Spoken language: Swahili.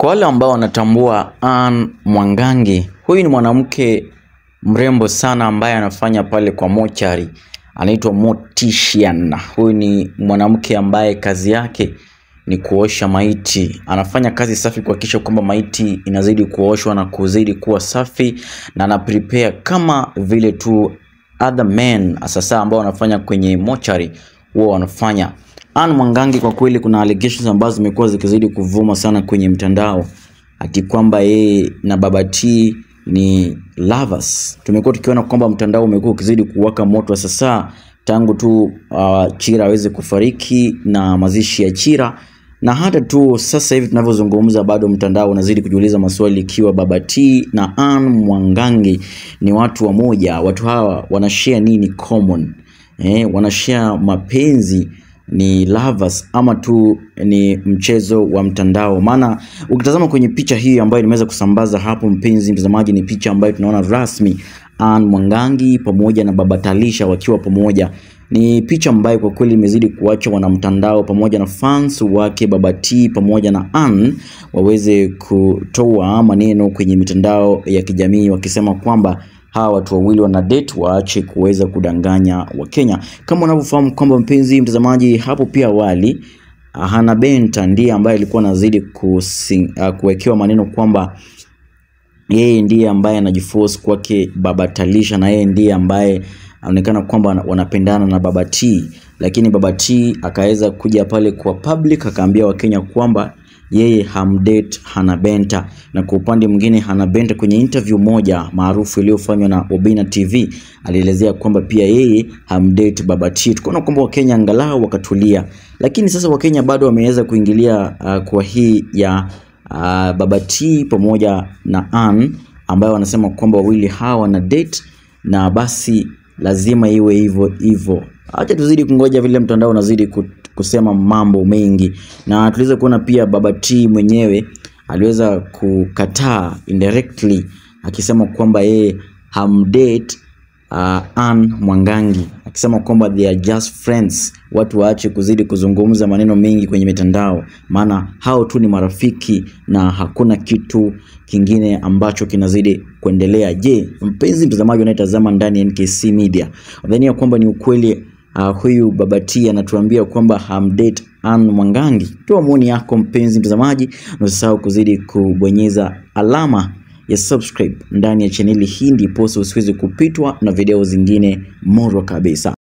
Kwa wale ambao wanatambua Anne Mwangangi, huyu ni mwanamke mrembo sana ambaye anafanya pale kwa mochari, anaitwa Mortician. Huyu ni mwanamke ambaye kazi yake ni kuosha maiti. Anafanya kazi safi kuhakikisha kwamba maiti inazidi kuoshwa na kuzidi kuwa safi, na ana prepare kama vile tu other men sasa ambao wanafanya kwenye mochari huwa wanafanya. Anne Mwangangi kwa kweli, kuna allegations ambazo zimekuwa zikizidi kuvuma sana kwenye mtandao ati kwamba yeye na Baba T ni lovers. Tumekuwa tukiona kwamba mtandao umekuwa ukizidi kuwaka moto sasa tangu tu uh, Chira aweze kufariki na mazishi ya Chira, na hata tu sasa hivi tunavyozungumza, bado mtandao unazidi kujiuliza maswali ikiwa Baba T na Anne Mwangangi ni watu wamoja. Watu hawa wanashare nini common? Eh, wanashare mapenzi ni lovers ama tu ni mchezo wa mtandao? Maana ukitazama kwenye picha hii ambayo nimeweza kusambaza hapo, mpenzi mtazamaji, ni picha ambayo tunaona rasmi Anne Mwangangi pamoja na Baba Talisha wakiwa pamoja. Ni picha ambayo kwa kweli imezidi kuacha wanamtandao pamoja na fans wake Baba T pamoja na Anne waweze kutoa maneno kwenye mitandao ya kijamii wakisema kwamba hawa watu wawili wana date, waache kuweza kudanganya Wakenya. Kama unavyofahamu kwamba mpenzi mtazamaji, hapo pia awali Hannah Benta ndiye ambaye alikuwa anazidi kusi- uh, kuwekewa maneno kwamba yeye ndiye ambaye anajiforce kwake Baba Talisha na yeye ndiye ambaye anaonekana kwamba wana- wanapendana na Baba T, lakini Baba T akaweza kuja pale kwa public akaambia Wakenya kwamba yeye hamdate Hannah Benta, na kwa upande mwingine Hannah Benta kwenye interview moja maarufu iliyofanywa na Obina TV alielezea kwamba pia yeye hamdate Baba T. Tukaona kwamba Wakenya angalau wakatulia, lakini sasa Wakenya bado wameweza kuingilia uh, kwa hii ya uh, Baba T pamoja na Anne ambayo wanasema kwamba wawili hawa wana date na basi lazima iwe hivyo hivyo. Acha tuzidi kungoja vile mtandao unazidi ku- kusema mambo mengi, na tuliweza kuona pia Baba T mwenyewe aliweza kukataa indirectly akisema kwamba yeye hamdate uh, Anne Mwangangi akisema kwamba they are just friends. Watu waache kuzidi kuzungumza maneno mengi kwenye mitandao, maana hao tu ni marafiki na hakuna kitu kingine ambacho kinazidi kuendelea. Je, mpenzi mtazamaji unayetazama ndani ya NKC Media, unadhania kwamba ni ukweli uh, huyu Baba T anatuambia kwamba hamdate Anne Mwangangi? Toa maoni yako mpenzi mtazamaji, na usisahau kuzidi kubonyeza alama ya subscribe ndani ya chaneli hii, ndiposa usiweze kupitwa na video zingine morwa kabisa.